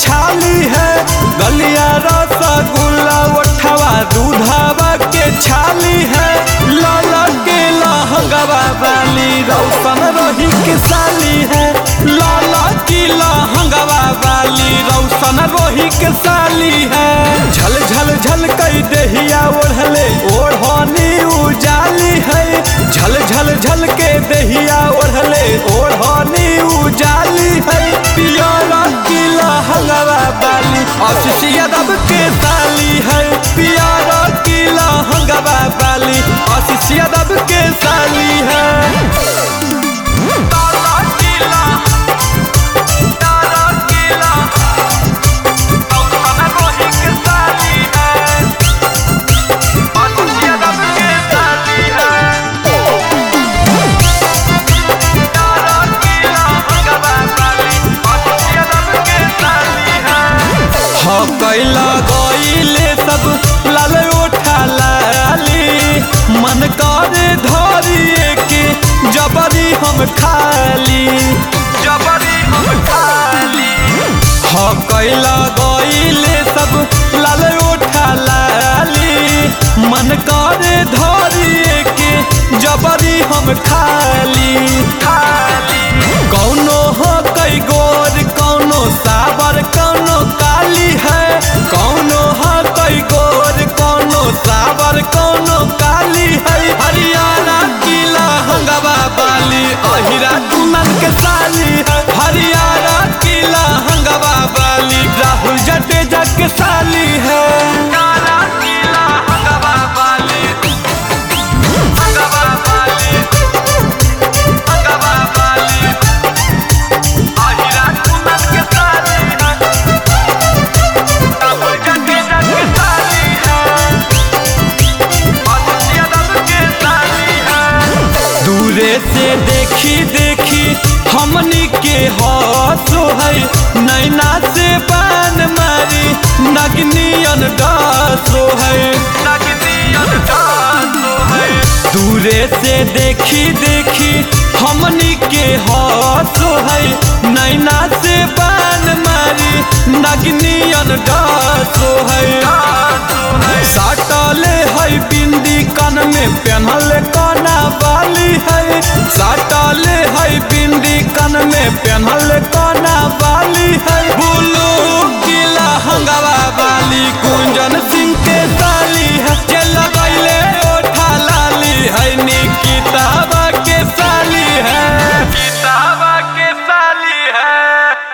छाली है गलिया रसगुल्ला उठवा दूधवा के छाली है लाला के लहंगवा वाली रौशन रही के साली है लाला की लहंगवा वाली रौशन रोही के साली है झल झल झल कई देहिया ओढ़ले ओढ़नी उजाली है झल झल झल के देहिया ओढ़ले ओढ़नी उजाली है पियारा की लहंगवा वाली आशीष यादव के साली है पियारा की लहंगवा वाली आशीष यादव के साली है तारा की लहंग- तारा की लहंग- रौशन रोही के साली है आशीष यादव के साली है हाँ कैला गईले सब लाल उठा लाली मन करे धरिए के जबरी हम खाली जबरी हम खाली हाँ कैला गईले सब लाल उठा लाली मन करे धरिए के जबरी हम खाली खाली कौनो हो कई गोर कौनो साबर कौनो काली है कौनो हो कई गोर कौनो साबर कौनो काली है हरियाणा की लहंगवा वाली अहिरा कुमन के साली है हरियाणा की लहंगवा वाली राहुल जडेजा के साली है काला की लहंगवा वाली हंगवा वाली हंगवा वाली आहिरा कुमन के साली है राहुल जडेजा के साली है आशीष यादव के साली है दूरे से देखी देखी हमनी के हौसो है नैना से बान मारी नगनियन डासो है नगनियन डासो है दूरे से देखी देखी हमनी के हौसो है नैना से बान मारी नगनियन डासो है साटले है बिंदी कान में पहनल काना वाली है साटले है बिंदी कान में पहनल